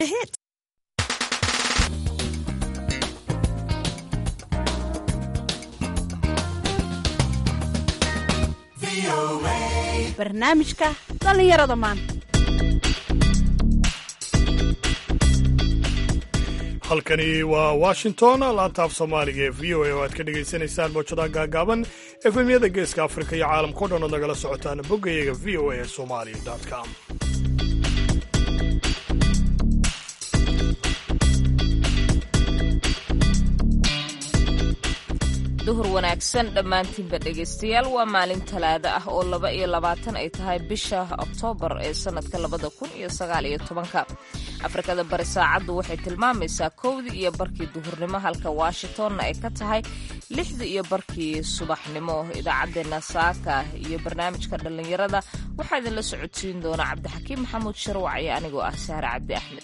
hit. barnaamijka dhallinyarada maanta halkani waa washington laanta af soomaaliga ee v o a oo aad ka dhagaysanaysaan mawjadaha gaagaaban efemyada geeska afrika iyo caalamkao dhan ood nagala socotaan boggayaga v o a somali com duhur wanaagsan dhammaantiinba dhegaystayaal waa maalin talaado ah oo laba iyo labaatan ay tahay bisha oktoobar ee sannadka labada kun iyo sagaal iyo tobanka afrikada bari saacaddu waxay tilmaamaysaa kowdii iyo barkii duhurnimo halka washingtonna ay ka tahay lixdii iyo barkii subaxnimo idaacaddeenna saaka iyo barnaamijka dhallinyarada waxaa idinla socodsiin doona cabdixakiim maxamuud sharwac iyo anigoo ah sahre cabdi axmed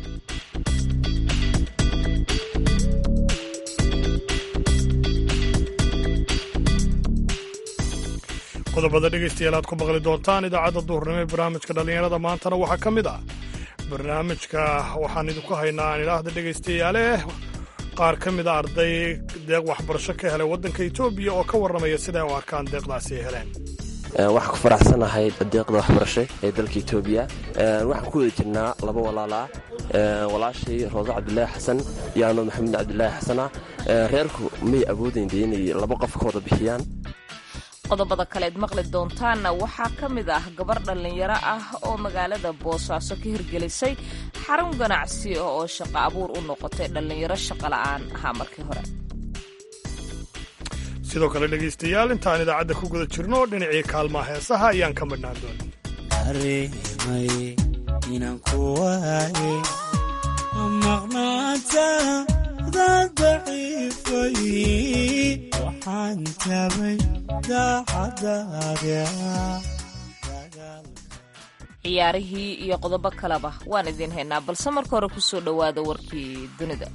qodobada dhegaystayaal aad ku maqli doontaan idaacadda duhurnimo ee barnaamijka dhallinyarada maantana waxaa ka mid ah barnaamijka waxaan idinku haynaa aan idhaahda dhegaystayaale qaar ka mid a arday deeq waxbarasho ka helay waddanka etoobiya oo ka warramaya siday u arkaan deeqdaasi ay heleen waxaan ku faraxsanahay deeqda waxbarasho ee dalka etoobiya waxaan ku wada jirnaa laba walaalaa walaashay roodo cabdulaahi xasan iyo ano maxamed cabdulaahi xasana reerku may awoodaynde inay laba qof ka wada bixiyaan qodobada kaleed maqli doontaanna waxaa ka mid ah gabar dhallinyaro ah oo magaalada boosaaso ka hirgelisay xarun ganacsi oo shaqo abuur u noqotay dhallinyaro shaqo la'aan ahaa markii hore sidoo kale dhegaystayaal intaan idaacadda ku guda jirno dhinacii kaalmaha heesaha ayaan ka midhnaan doonin areemay inaan ku waaye maqnaanta dad daciifay waxaan tabay ciyaarihii iyo qodobo kaleba waan idiin haynaa balse marka hore ku soo dhowaada warkii dunida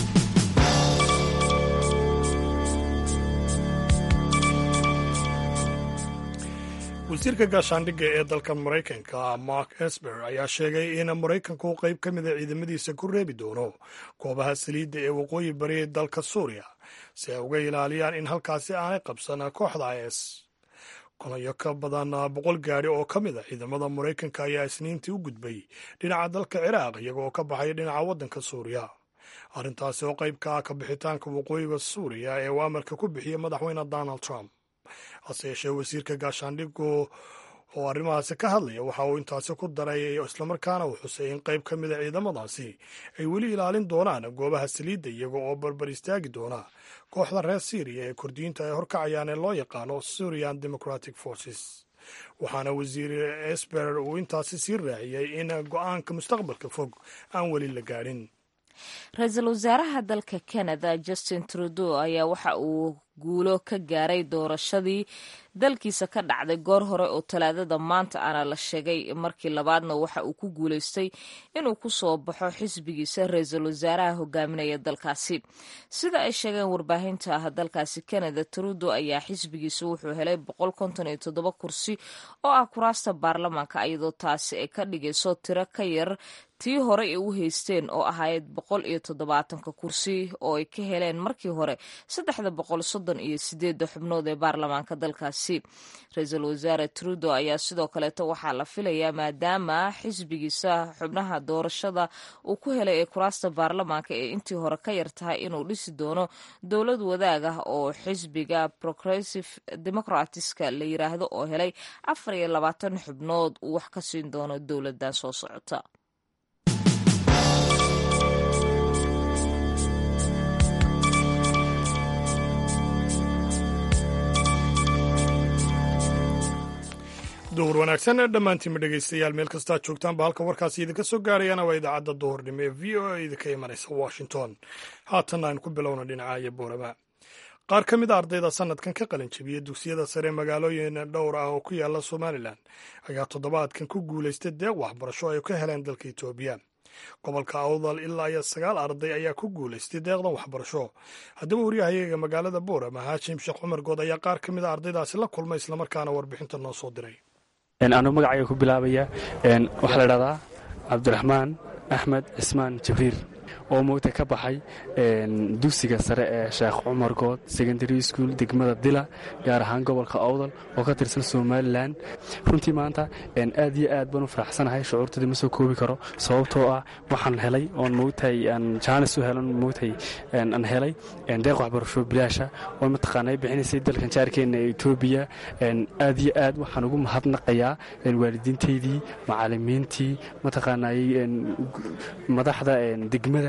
wasiirka gaashaandhigga ee dalka maraykanka mark esper ayaa sheegay in maraykanku qayb ka mida ciidamadiisa ku reebi doono goobaha saliidda ee waqooyi bari ee dalka suuriya si ay uga ilaaliyaan in halkaasi aanay qabsan kooxda is kolayo ka badan boqol gaari oo ka mid a ciidamada maraykanka ayaa isniintii u gudbay dhinaca dalka ciraaq iyagoo ka baxaya dhinaca waddanka suuriya arrintaasi oo qayb ka ah ka bixitaanka waqooyiga suuriya ee uu amarka ku bixiyey madaxweyne donald trump hase yeeshee wasiirka gaashaandhigu oo arrimahaasi ka hadlaya waxa uu intaasi ku daray islamarkaana uu xusay in qayb ka mida ciidamadaasi ay weli ilaalin doonaan goobaha saliidda iyaga oo barbar istaagi doona kooxda reer syriya ee kurdiyiinta ay horkacayaan ee loo yaqaano syrian democratic forces waxaana wasiir esper uu intaasi sii raaciyey in go-aanka mustaqbalka fog aan weli la gaadhin ra-iisul wasaaraha dalka canada justin trudeau ayaa waxa uu guulo ka gaaray doorashadii dalkiisa ka dhacday goor hore oo talaadada maanta ana la sheegay markii labaadna waxa uu ku guulaystay inuu ku soo baxo xisbigiisa ra-iisul wasaaraha hogaaminaya dalkaasi sida ay sheegeen warbaahinta ah dalkaasi canada trudeau ayaa xisbigiisa wuxuu helay boqol konton iyo toddoba kursi oo ah kuraasta baarlamaanka iyadoo taasi ay ka dhigayso tiro ka yar tii hore ay u haysteen oo ahayd boqol iyo toddobaatanka kursi oo ay ka heleen markii hore saddexda boqol soddon iyo sideedda xubnood ee baarlamaanka dalkaasi ra-iisul wasaare trudeau ayaa sidoo kaleeto waxaa la filayaa maadaama xisbigiisa xubnaha doorashada uu ku helay ee kuraasta baarlamaanka ee intii hore ka yar tahay inuu dhisi doono dowlad wadaag ah oo xisbiga progressive democratska la yiraahdo oo helay afar iyo labaatan xubnood uu wax ka siin doono dowladdan soo socota duhur wanaagsan dhammaantiinma dhegaystayaal meel kastaa joogtaanba halka warkaasi idinka soo gaarayana waa idaacadda duhurnimo ee v o a idinka imanaysa washington haatanna aynu ku bilowna dhinaca iyo boorama qaar ka mid a ardayda sanadkan ka qalin jebiyey dugsiyada sare magaalooyin dhowr ah oo ku yaala somalilan ayaa toddobaadkan ku guulaystay deeq waxbarasho ay ka heleen dalka etoobiya gobolka awdal ilaa iyo sagaal arday ayaa ku guulaystay deeqdan waxbarasho haddaba waryahayaga magaalada boorama haashim sheekh cumar good ayaa qaar ka mid a ardaydaasi la kulmay islamarkaana warbixinta noo soo diray anuu magacayga ku bilaabaya waxaa la dhahdaa cabdiraxmaan axmed cismaan jibriil oo moogta ka baxay dugsiga sare ee sheekh cumar good secondary school degmada dila gaar ahaan gobolka awdal oo ka tirsan somalilan runtii maanta aad iyo aad baan u faraxsanahay shucuurtadii ma soo koobi karo sababtoo ah waxaan helay oon moogtahay jaanis u helan moogtahay aan helay deeq waxbarasho bilaasha oo mataqaanay bixinaysay dalkan jaarkeenna ee etoobiya aad iyo aad waxaan ugu mahadnaqayaa waalidiintaydii macalimiintii mataqaanay madaxda degmada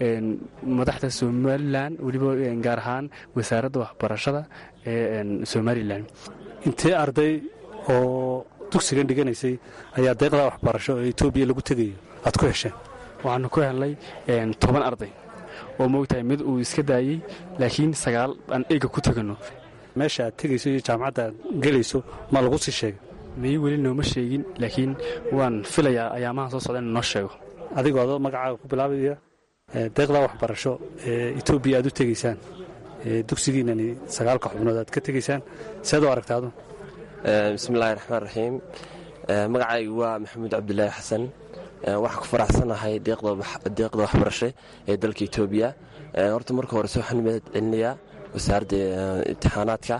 madaxda somalilan weliba gaar ahaan wasaaradda waxbarashada ee somalilan intee arday oo dugsigan dhiganaysay ayaa deeqda waxbarasho ee etoobiya lagu tegayo aad ku hesheen waxaanu ku helnay toban arday oo moogtahay mid uu iska daayey laakiin sagaal aan eega ku tegano meesha aad tegayso iyo jaamacadda aad gelayso ma lagu sii sheegay may weli nooma sheegin laakiin waan filayaa ayaamahan soo socda in noo sheego adigoo adoo magacaaga ku bilaabaya deeqda waxbarasho ee etoobiya aad u tegaysaan dugsigiinani sagaalka xubnood aad ka tegaysaan seed u aragtaadu bismillahi raxmaan raxiim magacaygu waa maxamuud cabdulaahi xasan waxaan ku faraxsanahay deeqda waxbarasho ee dalka etoobiya horta marka horese waxaan mahad celinayaa wasaaradda imtixaanaadka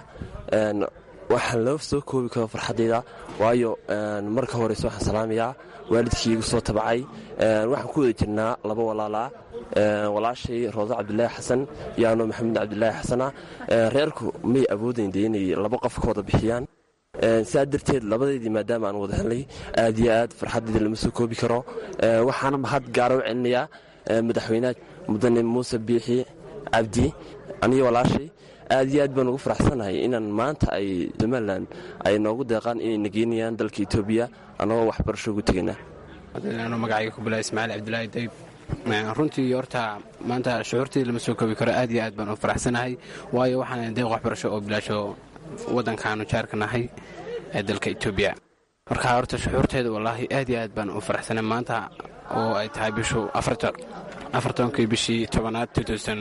waxaan loo soo koobi karo farxaddayda waayo marka horese waxaan salaamayaa waalidkii igu soo tabacay waxaan ku wada jirnaa laba walaalaa walaashay roodo cabdulaahi xasan iyo anoo maxamuud cabdulaahi xasana reerku may awoodayn de inay laba qof ka wada bixiyaan saa darteed labadeydii maadaama aan wada helnay aad iyo aad farxaddayda lama soo koobi karo waxaana mahad gaara u celinayaa madaxweynaha mudane muuse biixi cabdi aniyo walaashay aad iyo aad baan ugu faraxsanahay inaan maanta ay somalilan ay noogu deeqaan inay nageynayaan dalka etoobiya annagoo waxbarasho ugu tegayna anuu magacayga ku bilaa ismaaciil cabdulaahi dayb runtii horta maanta shucuurtayda lama soo koobi karo aad iyo aad baan u faraxsanahay waayo waxaan deeq waxbarasho oo bilaasho waddankaanu jaarka nahay ee dalka etoobiya marka horta shucuurteeda wallaahi aad iyo aad baan u faraxsanay maanta oo ay tahay bishu afartonkii bishii tobanaad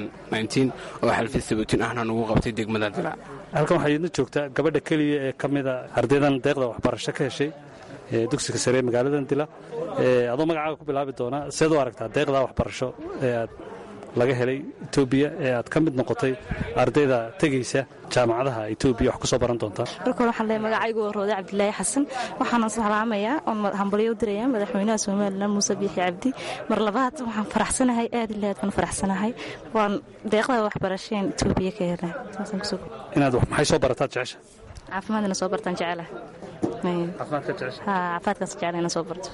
oo xalfid sabuutin ahna nugu qabtay degmada dila halkan waxaa idin joogtaa gabadha keliya ee ka mida ardaydan deeqda waxbarasho ka heshay ee dugsiga sare ee magaaladan dila adoo magacaaga ku bilaabi doonaa seed u aragtaa deeqda waxbarasho ee aad laga helay etoobiya ee aad ka mid noqotay ardayda tegaysa jaamacadaha etoobiya wax ku soo baran doontaa marka hore waxaan leeyahay magacaygu waa roode cabdilaahi xasan waxaana salaamayaa oon hambalyo u dirayaa madaxweynaha somalilan muuse biixi cabdi mar labaad waxaan faraxsanahay aad ila aad baan faraxsanahay waan deeqda waxbarasheen etoobiya ka helay inaad maxay soo barataad jecesha caafimaadina soo bartaan jecelahay caafimaadka jecesha caafimaadkaas jecela inaan soo barto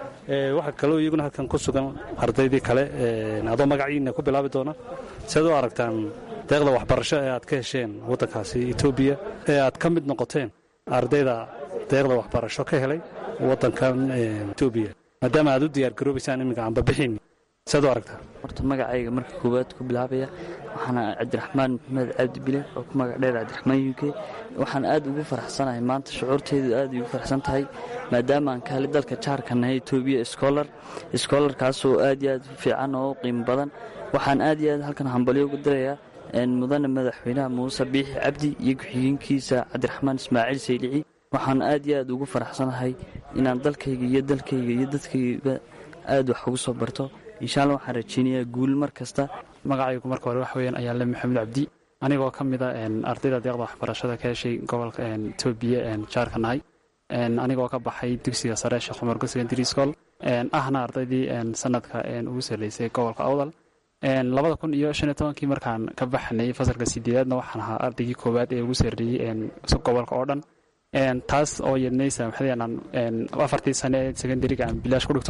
waxaa kaloo iyaguna halkan ku sugan ardaydii kale adoo magaciina ku bilaabi doona seed u aragtaan deeqda waxbarasho ee aad ka hesheen waddankaasi etoobiya ee aad ka mid noqoteen ardayda deeqda waxbarasho ka helay waddankan etoobiya maadaama aad u diyaargaroobaysaan iminka aanbabixin seed u aragtaa horta magacayga marka koowaad ku bilaabaya waxaana cabdiraxmaan maxmed cabdi bile oo ku magac dheer cabdiraxmaan u k waxaan aad ugu faraxsanahay maanta shucuurteydu aad ugu faraxsan tahay maadaama aan kahali dalka jaarka nahay etoobiya scholar scholarkaasoo aad iyo aad u fiican oo u qiimo badan waxaan aad iyo aad halkan hambalyo ugu dirayaa mudane madaxweynaha muuse biixi cabdi iyo ku-xigeenkiisa cabdiraxmaan ismaaciil saylici waxaan aad iyo aad ugu faraxsanahay inaan dalkayga iyo dalkayga iyo dadkayga aad wax ugu soo barto insha alla waxaan rajeynayaa guul mar kasta magacaygu marka hore wax weyaan ayaa le maxamed cabdi anigoo ka mida ardayda deeqda waxbarashada ka heshay gobolka etoobiya jaarka nahay anigoo ka baxay dugsiga sare sheekh cumar go secondary school ahna ardaydii sanadka ugu sarreysay gobolka awdal labada kun iyo shan iyo tobankii markaan ka baxnay fasalka sideedaadna waxaan ahaa ardaygii koowaad ee ugu sarreeyey gobolka oo dhan taas oo yadnaysa maxadeanaan afartii sane ee secondariga aan bilaash ku dhigto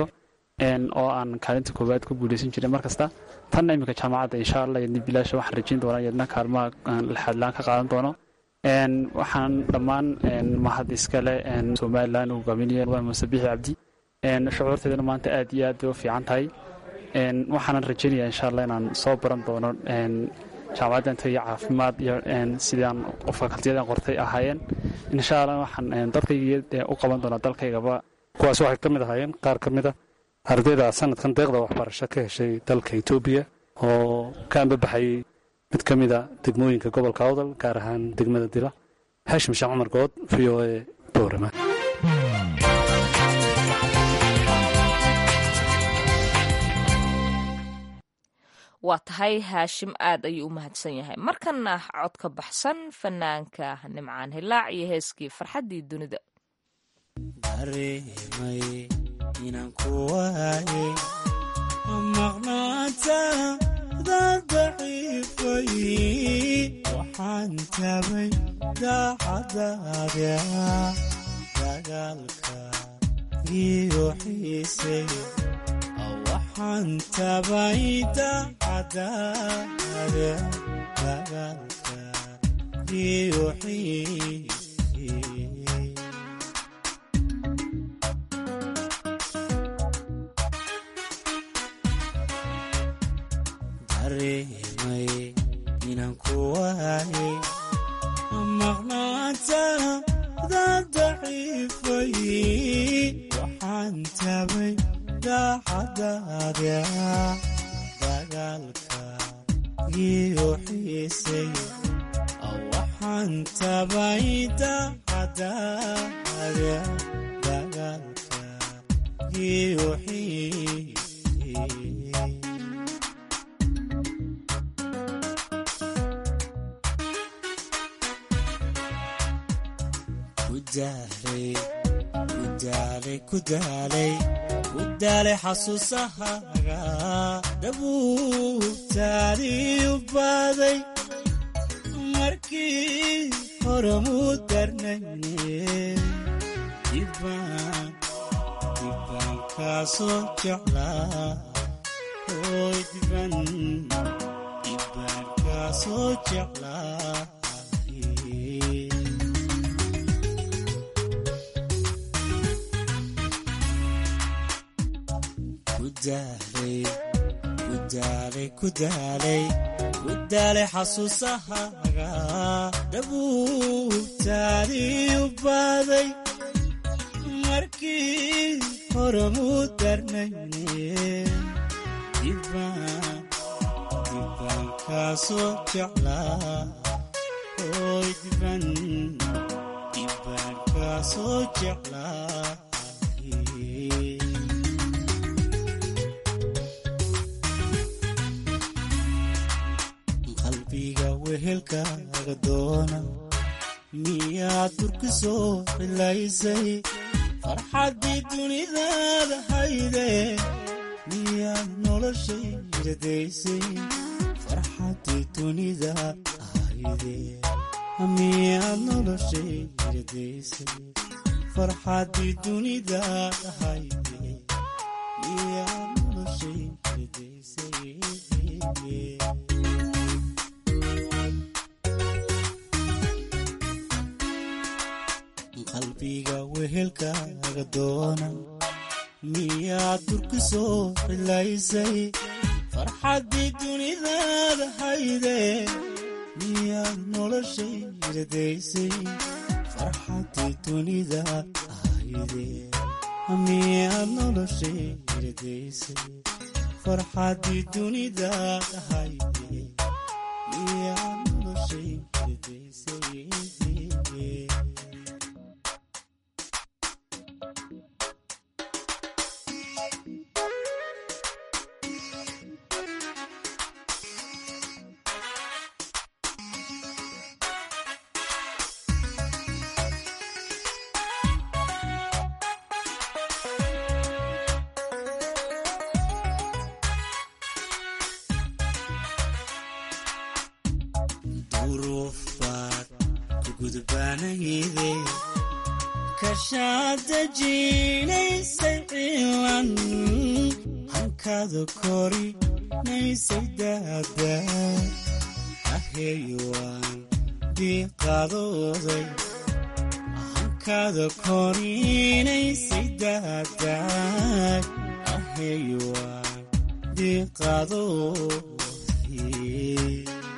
oo aan kaalinta koowaad ku guulaysan jiray mar kasta tanna iminka jaamacadda insha allah yadna bilaasha waxaan rajayn doonaa yadna kaalmaha laxadlaan ka qaadan doono waxaan dhammaan mahad iskale somalilan uu hogaaminayo muuse biixi cabdi shucuurteedana maanta aad iyo aad bay u fiican tahay waxaanan rajaynayaa insha allah inaan soo baran doono jaamacadda inta iyo caafimaad iyo sidaan fakaltiyadan qortay ahaayeen insha allah waxaan dalkayga u qaban doonaa dalkaygaba kuwaas waxay ka mid ahaayeen qaar ka mid a ardayda sanadkan deeqda waxbarasho ka heshay dalka etoobiya oo ka ambabaxayay mid ka mida degmooyinka gobolka awdal gaar ahaan degmada dila haashim sheekh cumar good v o e boorama waa tahay haashim aad ayuu u mahadsan yahay markana cod ka baxsan fanaanka nimcaan hilaac iyo heeskii farxaddii dunida dareemay inaan ku waaye maqnaantaada daciifay waxaan tabay daacadaada dagaalka iyo xiisay waxaan tabay daacadaada dagaalka iyo xiisay dareemay inaan ku waaye maqnaantaada daciifay waxaan tabay daacadaada dagaalka iyo xiisay waxaan tabay daacadaada dagaalka iyo xiisay kudaalay kudaalay kudaalay xasuusahaaga dhabuubtaadii u baaday markii hore muu darnayne dibbaan dibbaan kaasoo jeclaa hooy dibban dibbaan kaasoo jeclaa kudaalay kudaalay kudaalay xasuusahaaga dhabuubtaadii u baaday markii hore muu darnayne dibbaan dibbaan kaasoo jeclaa hooy dibban dibbaan kaasoo jeclaa qalbiga wehelkaaga doona miyaad durka soo cilaysay farxaddii dunidaada hayde miyaad noloshay radaysay farxaddii dunidaad hayde miyaad noloshay radaysay farxaddii dunidaad hayde miyaad noloshay radaysay qalbiga wehelkaaga doona miyaad durka soo cilaysay farxaddii dunidaada hayde miyaad noloshay radaysay farxaddii dunidaad hayde miyaad noloshay radaysay farxaddii dunidaad hayde miyaad noloshay radaysay duruufaad ku gudbaanayde kashaada jiinaysay ciilan hankaada korinaysay daada aheeyuwaan diiqadooday hankaada korinaysay daada aheeyuwaan diiqadooday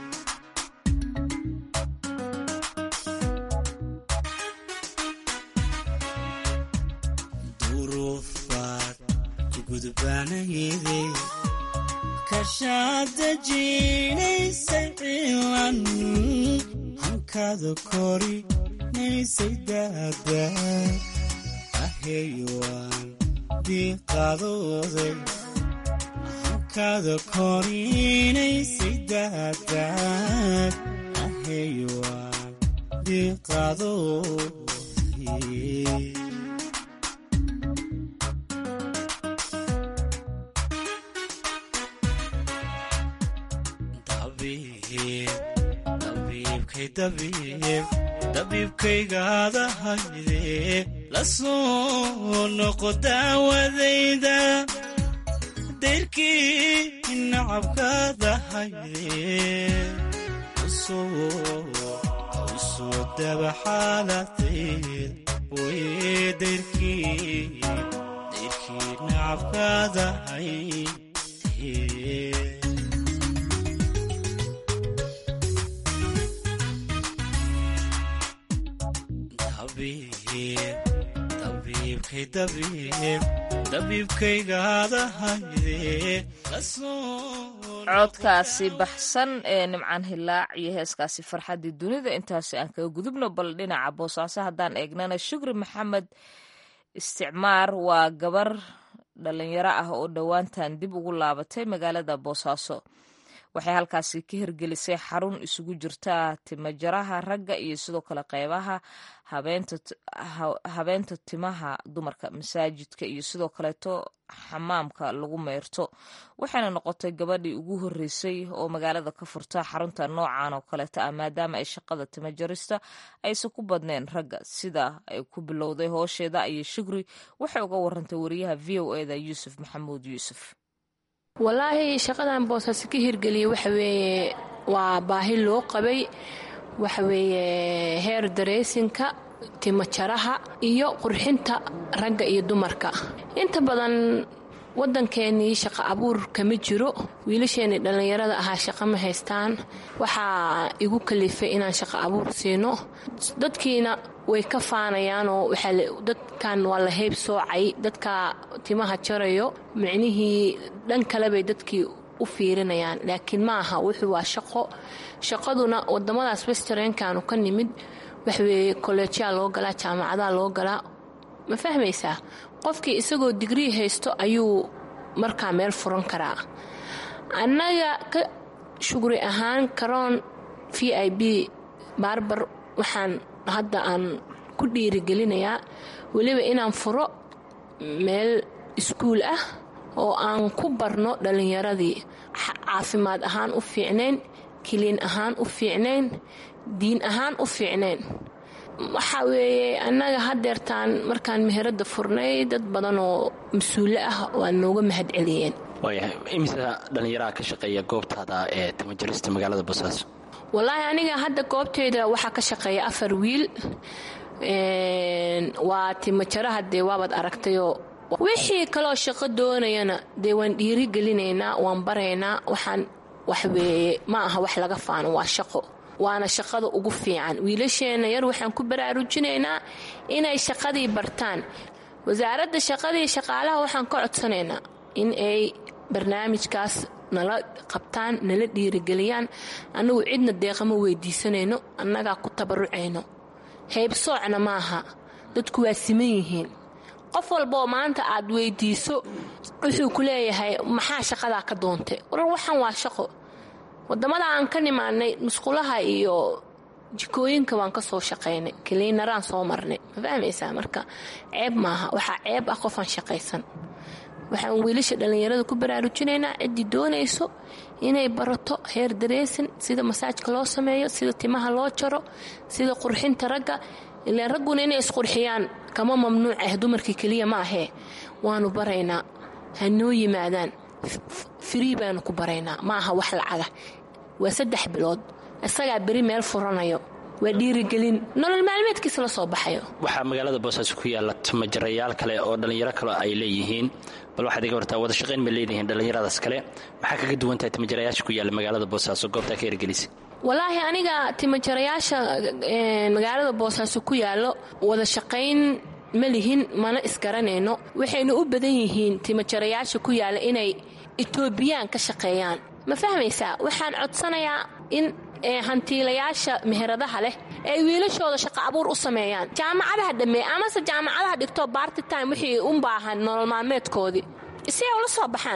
duruufaad ku gudbaanayde kashaada jiinaysay ciilan hankaada korinaysay daada aheeyuwaan diiqadooday hankaada korinaysay daadaad ahayuwaan diiqadoodii dabiibkaygaadahayde la soo noqo daawadayda dayrkii nacabkaadahayde usoo dabaxaaladeed way dayrkii nacabkaadahayde codkaasi baxsan ee nimcaan hilaac iyo heeskaasi farxaddii dunida intaasi aan kaga gudubno bal dhinaca boosaaso haddaan eegnana shukri maxamed isticmaar waa gabar dhalinyaro ah oo dhowaantan dib ugu laabatay magaalada boosaaso waxay halkaasi ka hirgelisay xarun isugu jirta timajaraha ragga iyo sidoo kale qeybaha habeenta timaha dumarka masaajidka iyo sidoo kaleeto xamaamka lagu meyrto waxayna noqotay gabadhii ugu horeysay oo magaalada ka furta xarunta noocan oo kaleeta ah maadaama ay shaqada timajarista aysan ku badneen ragga sida ay ku bilowday hoosheeda ayay shugri waxay uga warantay wariyaha v o eda yuusuf maxamuud yuusuf walaahi shaqadan boosaaso ka hirgeliyay waxa weeye waa baahi loo qabay waxa weeye heer dareysinka timajaraha iyo qurxinta ragga iyo dumarka inta badan waddankeenii shaqo abuur kama jiro wiilasheenii dhallinyarada ahaa shaqo ma haystaan waxaa igu kalifay inaan shaqo abuur siino dadkiina way ka faanayaanoo dadkan waa la heyb soocay dadka timaha jarayo micnihii dhan kalebay dadkii u fiirinayaan laakiin ma aha wuxuu waa shaqo shaqaduna wadamadaas westrenkaanu ka nimid waxweeye kolleejyaa loo galaa jaamacadaa loo galaa ma fahmaysaa qofkii isagoo digrii haysto ayuu markaa meel furan karaa annaga ka shugri ahaan karoon v i b baarbar waxaan hadda aan ku dhiirigelinayaa weliba inaan furo meel iskuul ah oo aan ku barno dhallinyaradii caafimaad ahaan u fiicnayn kiliin ahaan u fiicnayn diin ahaan u fiicnayn waxa weeye annaga hadeertaan markaan meherada furnay dad badan oo mas-uule ah waa nooga mahad celiyeen waayahay imisa dhallinyaraha ka shaqeeya goobtaada ee tamajarista magaalada boosaaso wallaahi aniga hadda goobteyda waxaa ka shaqeeya afar wiil waa timajaraha dee waabaad aragtayoo wixii kaloo shaqo doonayana dee waan dhiirigelinaynaa waan baraynaa waxaan waxweeye ma aha wax laga faano waa shaqo waana shaqada ugu fiican wiilasheenna yar waxaan ku baraarujinaynaa inay shaqadii bartaan wasaaradda shaqadii shaqaalaha waxaan ka codsanaynaa in ay barnaamijkaas nala qabtaan nala dhiirigeliyaan annagu cidna deeqama weydiisanayno annagaa ku tabarucayno haybsoocna maaha dadku waa siman yihiin qof walbaoo maanta aad weydiiso wuxuu ku leeyahay maxaa shaqadaa ka doontay warar waxaan waa shaqo wadamada aan ka nimaanay musqulaha iyo jikooyinka waan ka soo shaqaynay kaliinaraan soo marnay ma fahmaysaa marka ceeb maaha waxaa ceeb ah qofaan shaqaysan waxaan wiilasha dhallinyarada ku baraarujinaynaa ciddii doonayso inay barato heer dareysin sida masaajka loo sameeyo sida timaha loo jaro sida qurxinta ragga ilaan ragguna inay isqurxiyaan kama mamnuuc ah dumarkii keliya ma ahee waanu baraynaa hanoo yimaadaan firii baanu ku baraynaa ma aha wax lacaga waa saddex bilood isagaa beri meel furanayo waa dhiirigelin nolol maalmeedkiisa la soo baxayo waxaa magaalada boosaaso ku yaalla timajarayaal kale oo dhallinyaro kale ay leeyihiin bal waxaad iga wartaa wada shaqayn ma leedihiin dhallinyaradaas kale maxaa kaga duwan tahay timajarayaasha ku yaalla magaalada boosaaso goobtaa ka hirgelisay walaahi aniga timajarayaasha magaalada boosaaso ku yaallo wada shaqayn ma lihin mana isgaranayno waxayna u badan yihiin timajarayaasha ku yaalla inay etoobiyaan ka shaqeeyaan ma fahmaysaa waxaan codsanayaa in hantiilayaasha meheradaha leh ay wiilashooda shaqo abuur u sameeyaan jaamacadaha dhammee amase jaamacadaha dhigto barti time wixii u baahan nolol maalmeedkoodii si ay ula soo baxaan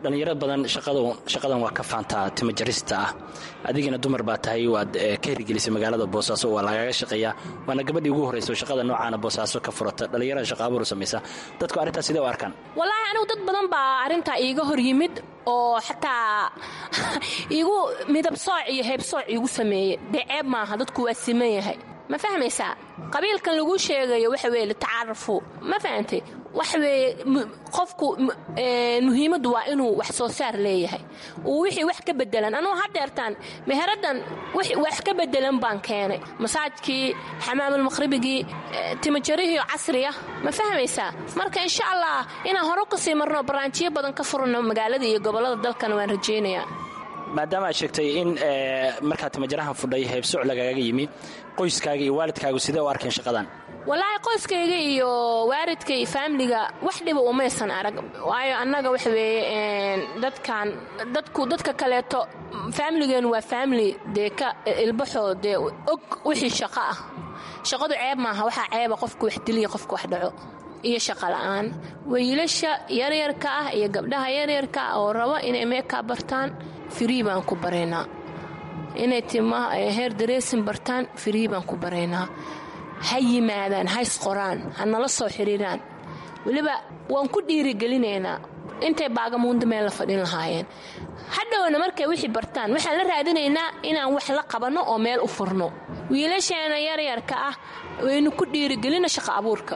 dhallinyaro badan shaqadan waa ka faantaa timajarista ah adigina dumar baa tahay waad ka hirgelisay magaalada boosaaso waa lagaga shaqeeyaa waana gabadhii ugu horrayso shaqada noocaana boosaaso ka furata dhallinyarada shaqaabuur samaysa dadku arrintaas sidee u arkaan wallaahi anigu dad badan baa arrintaa iiga hor yimid oo xataa iigu midab sooc iyo heeb sooc iigu sameeyey dee ceeb maaha dadku waa siman yahay ma fahmaysaa qabiilkan lagu sheegayo waxa weye litacaarafu ma fahantay waxa weeye qofku muhiimaddu waa inuu wax soo saar leeyahay uu wixii wax ka bedelan anugu hadeertaan meheradan wax ka bedelan baan keenay masaajkii xamaamulmaqhribigii timajarihii casriya ma fahmaysaa marka insha allah inaan hore kasii marno baraanjiyo badan ka furano magaalada iyo gobollada dalkana waan rajaynayaa maadaama aad sheegtay in markaad timajarahan fudhay heybsoc lagaga yimi qoyskaaga iyo waalidkaagu sidee u arkeen shaqadan wallaahi qoyskayga iyo waalidka iyo faamiliga wax dhiba umaysan arag waayo annaga waxa weeye dadkan dadku dadka kaleeto faamiligeenu waa faamili dee ka ilbaxoo dee og wixii shaqo ah shaqadu ceeb maaha waxaa ceeba qofku wax diliya qofku wax dhaco iyo shaqa la'aan wiilasha yaryarka ah iyo gabdhaha yaryarka ah oo raba inay meekaa bartaan firii baan ku baraynaa inay timaha heer dareesin bartaan firii baan ku baraynaa ha yimaadaan ha isqoraan ha nala soo xidhiiraan weliba waan ku dhiirigelinaynaa intay baagamuunda meel la fadhin lahaayeen hadhowna markay wixii bartaan waxaan la raadinaynaa inaan wax la qabanno oo meel u furno wiilasheena yaryarka ah waynu ku dhiirigelina shaqa abuurka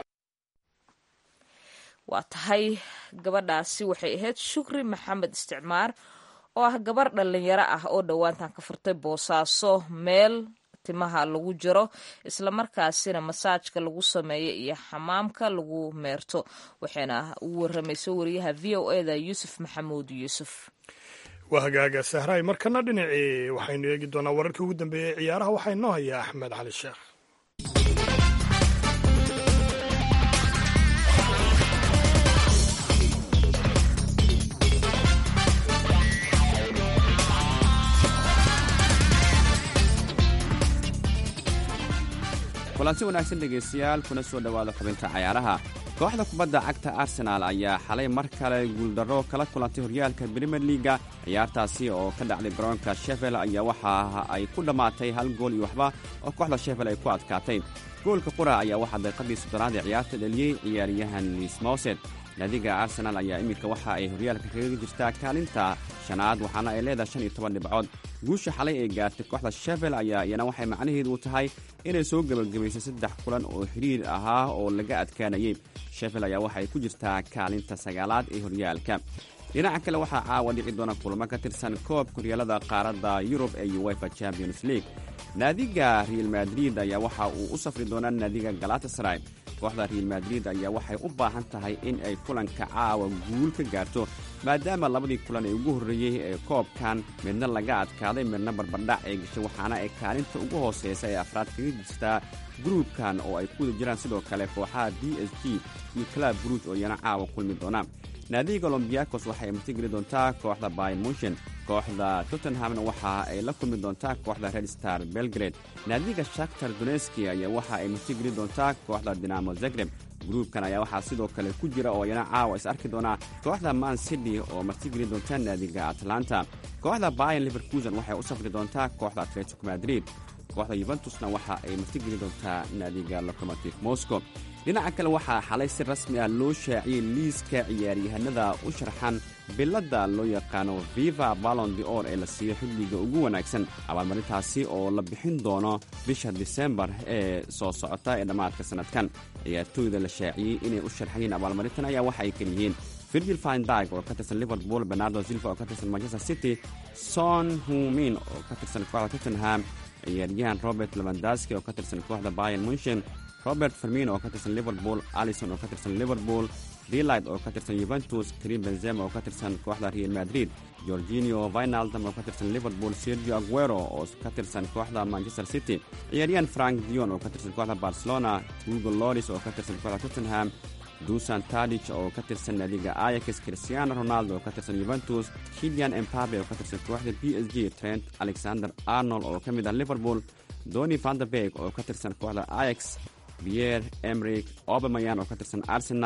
waa tahay gabadhaasi waxay ahayd shukri maxamed isticmaar oo ah gabar dhallinyaro ah oo dhowaantan ka furtay boosaaso meel timaha lagu jiro islamarkaasina masaajka lagu sameeyo iyo xamaamka lagu meerto waxayna ugu waramayso wariyaha v o eda yuusuf maxamuud yuusuf waa hagaaga sahraay markana dhinacii waxaynu eegi doonaa wararkii ugu dambeeyey ciyaaraha waxaa inoo hayaa axmed cali sheekh kulanti wanaagsan dhegaystayaal kuna soo dhowaada xubinta cayaaraha kooxda kubadda cagta arsenaal ayaa xalay mar kale guuldarro kala kulantay horyaalka brimier liga ciyaartaasi oo ka dhacday garoonka shefel ayaa waxa ay ku dhammaatay hal gool iyo waxba oo kooxda shefel ay ku adkaatay goolka qura ayaa waxaa daqiiqadii soddonaad ee ciyaarta dheliyey ciyaaryahan liis mowsed naadiga arsenaal ayaa iminka waxa ay horyaalka kaga jirtaa kaalinta shanaad waxaana ay leedahay shan iyo toban dhibcood guusha xalay ee gaartay kooxda shefel ayaa iyana waxay macnaheedu u tahay inay soo gebagabaysay saddex kulan oo xiriir ahaa oo laga adkaanayey shefel ayaa waxay ku jirtaa kaalinta sagaalaad ee horyaalka dhinaca kale waxaa caawa dhici doona kulamo ka tirsan koobka horyaalada qaaradda yurub ee uwefa champions league naadiga real madrid ayaa waxa uu u safri doonaa naadiga galatasray kooxda real madrid ayaa waxay u baahan tahay in ay kulanka caawa guul ka gaarto maadaama labadii kulan ee ugu horreeyey ee koobkan midna laga adkaaday midna barbardhac ay gashay waxaana ay kaalinta ugu hooseysa ee afraad kaga jirtaa gruubkan oo ay ku wada jiraan sidoo kale kooxaha d s g iyo clab bruj oo iyana caawa kulmi doona naadiga olombiyakos waxay martigeli doontaa kooxda bayn munshen kooxda tottenhamna waxa ay la kulmi doontaa kooxda red star belgrade naadiga shaktar doneski ayaa waxa ay martigeli doontaa kooxda dinamo zagreb gruubkan ayaa waxaa sidoo kale ku jira oo iyana caawa is arki doonaa kooxda man city oo martigeli doonta naadiga atlanta kooxda bayan liverkusen waxay u safri doontaa kooxda atletico madrid kooxda yuventusna waxa ay martigeli doontaa naadiga locomotiv moscow dhinaca kale waxaa xalay si rasmi ah loo shaaciyey liiska ciyaaryahanada u sharxan biladda loo yaqaano viva balon de or ee la siiyo xilliga ugu wanaagsan abaalmarintaasi oo la bixin doono bisha disembar ee soo socota ee dhammaadka sannadkan ciyaartooyda la shaaciyey inay u sharxayeen abaalmarintan ayaa waxa ay kal yihiin virgil findag oo ka tirsan liverpool bernardo silva oo ka tirsan manchester city son humin oo ka tirsan kooxda tottenham ciyaaryahan robert levandaski oo ka tirsan kooxda bayan munshen robert fermin oo ka tirsan liverpool alison oo ka tirsan liverpool delight oo ka tirsan yuventus karim benzema oo ka tirsan kooxda real madrid gorginio vinaldam oo ka tirsan liverpool sergio aguero oo ka tirsan kooxda manchester city ciyaaryahan frank dion oo ka tirsan kooxda barcelona hugo loris oo ka tirsan kooxda tottenham dusan tadic oo ka tirsan naadiga ayax cristiano ronaldo oo ka tirsan yuventus kilian embabe oo ka tirsan kooxda b s g trent alexander arnold oo ka mid ah liverpool doni vanderberg oo ka tirsan kooxda ayax pierre emrik obamayan oo ka tirsan arsenal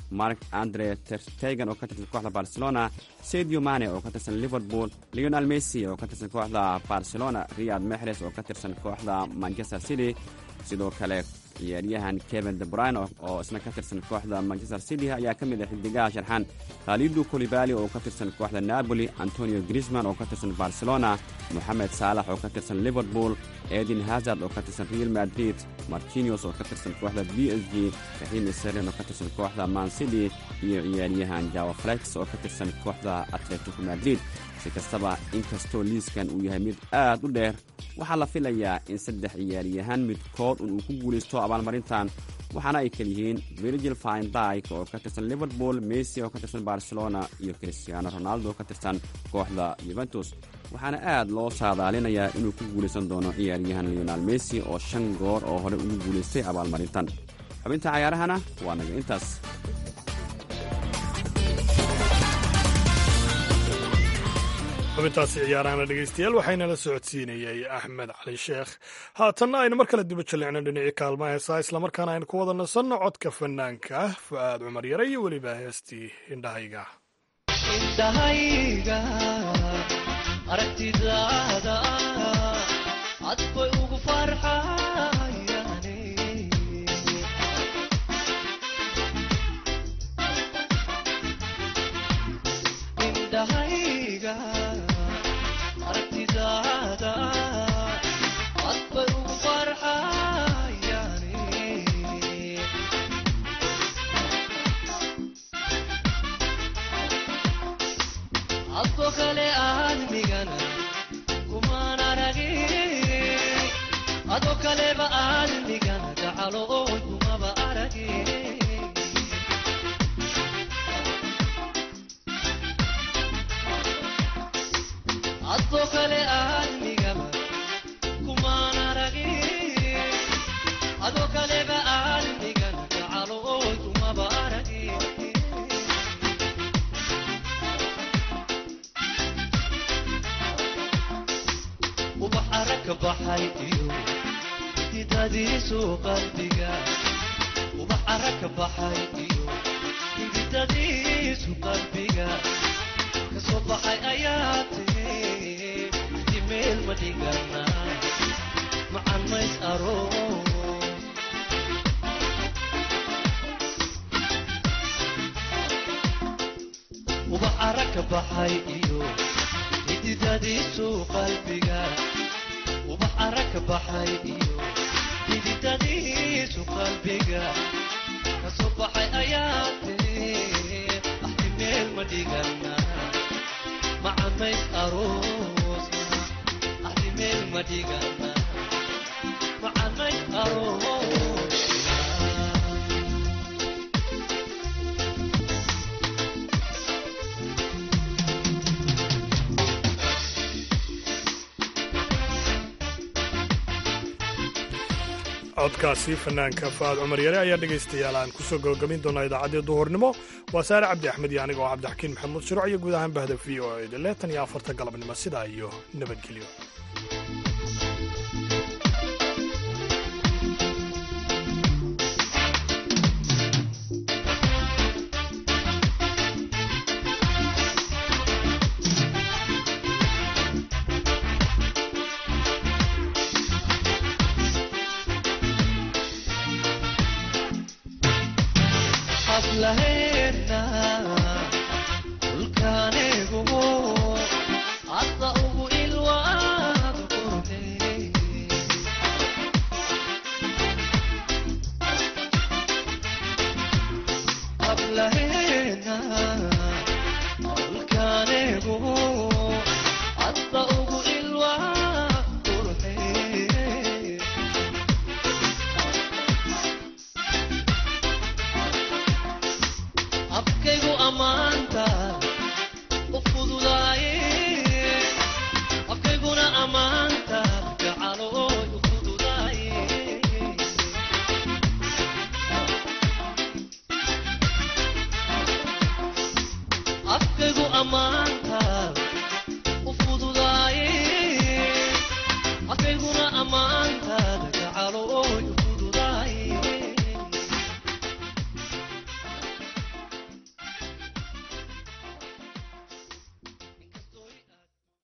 mark andre terstegen oo ka tirsan kooxda barcelona sadio mane oo ka tirsan liverpool leonel messi oo ka tirsan kooxda barcelona riyad mexres oo ka tirsan kooxda manchester city sidoo kale ciyaaryahan kevin debrine oo isna ka tirsan kooxda manchester city ayaa ka mid ah xidigaha sharxan khalidu kolibali oo ka tirsan kooxda napoli antonio grisman oo ka tirsan barcelona moxamed saalax oo ka tirsan liverpool edin hazard oo ka tirsan real madrid martinios oo ka tirsan kooxda b s g raxiim seren oo ka tirsan kooxda man city iyo ciyaaryahan jawa flex oo ka tirsan kooxda atletico madrid si kastaba inkastoo liiskan uu yahay mid aad u dheer waxaa la filayaa in saddex ciyaaryahan midkood un uu ku guulaysto abaalmarintan waxaana ay kal yihiin virgil findyk oo ka tirsan liverpool messi oo ka tirsan barcelona iyo cristiano ronaldo oo ka tirsan kooxda yuventus waxaana aad loo saadaalinayaa inuu ku guulaysan doono ciyaaryahan leonal messi oo shan goor oo hore ugu guulaystay abaalmarintan xubinta cayaarahana waa naga intaas xubintaasi ciyaarahana dhegaystayaal waxaynala socodsiinayay axmed cali sheekh haatanna aynu mar kale diba jallicno dhinacii kaalma heesaa islamarkaana aynu ku wada nasanno codka fanaanka fu'aad cumar yare iyo weliba heestii indhahayga indhahayga aragtidaada cad bay ugu farxayane indhahayga aragtidaada cad bay ugu farxayane adko kale aadmigana kumaan aragin ado kaleba aadmigana gacalo oy kumaba aragin adko kale aadmigaba kumaan aragin ado kaleba aadmigana gacalo oy kumaba aragin ubax aragka baxay iyo hididadiisu qalbiga ubax aragka baxay iyo hididadiisu qalbiga kasoo baxay ayaa tiri dimeel ma dhigana macan mays aroos ubax aragka baxay iyo hididadiisu qalbiga ubax aragka baxay iyo hididadiisu qalbiga kasoo baxay ayaa tiri axti meel ma dhigana macamays aroosna axti meel ma dhigana macamays aroosna codkaasi fanaanka fa'aad cumar yare ayaa dhegaystayaal aan kusoo gabagabin doonaa idaacaddii duhurnimo waa saare cabdi axmed iyo aniga oo cabdixakiin maxamuud shuruuc iyo guud ahaan bahda v o eda leetan iyo afarta galabnimo sidaa iyo nabadgelyo xaflahe